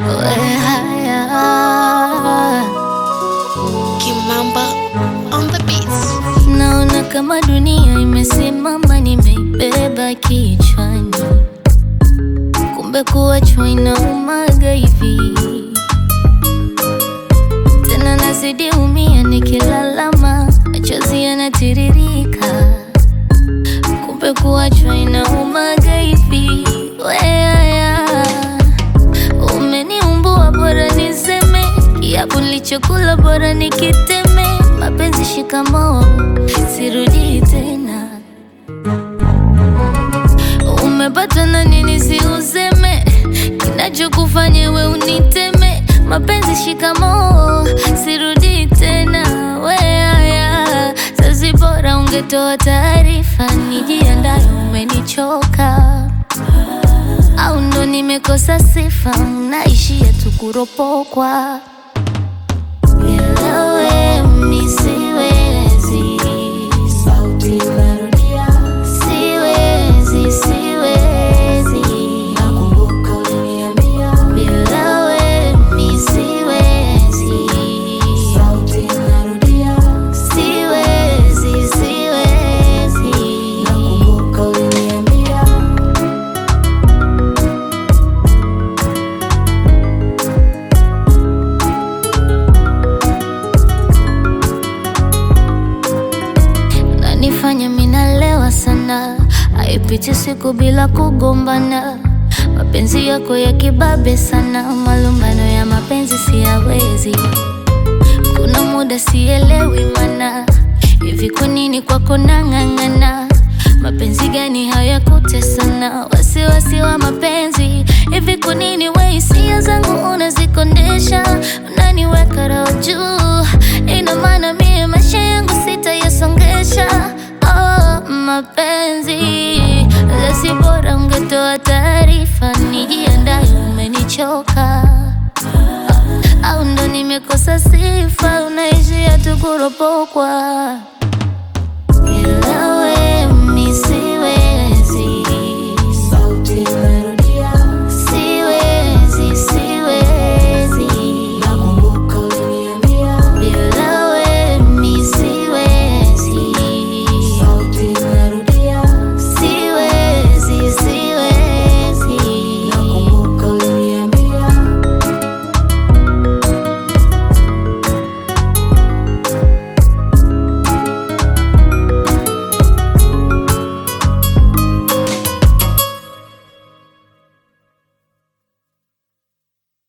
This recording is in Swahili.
we haya Kimamba on the beats. Naona kama dunia imesimama, nimeibeba kichwani, kumbe kuachwa inaumaga hivi. Tena nazidi umia, nikilalama machozi yanatiririka, kumbe kuachwa inaumaga hivi. Weaya, umeniumbua, bora niseme kiapo nilichokula, bora nikiteme. Mapenzi shikamoo, sirudi tena. Umepata na nini? Si useme kinachokufanya we uniteme. Mapenzi shikamoo, sirudi tena. Weaya, sasi bora ungetoa taarifa, nijiandaye. Umenichoka au ndo nimekosa sifa? Naishia tu kuropokwa bila we mi siwezi, sauti narudia, siwezi, siwezi, nakumbuka uliniambia bila we mi siwezi, sauti narudia, siwezi, siwezi, nakumbuka uliniambia nanifanya minalewa sana, haipiti siku bila kugombana. Mapenzi yako ya kibabe sana, malumbano ya mapenzi siyawezi. Kuna muda sielewi mana, hivi kwa nini kwako nang'ang'ana? Mapenzi gani hayakutesana? Wasiwasi wa mapenzi, hivi kwa nini we hisia zangu unazikondesha? Unaniweka roho juu, ina maana mie maisha yangu sitayasongesha. Oh, mapenzi lasi, bora ungetoa taarifa, nijiandaye. Umenichoka au ndo nimekosa sifa? Unaishia tu kuropokwa bila we mi siwezi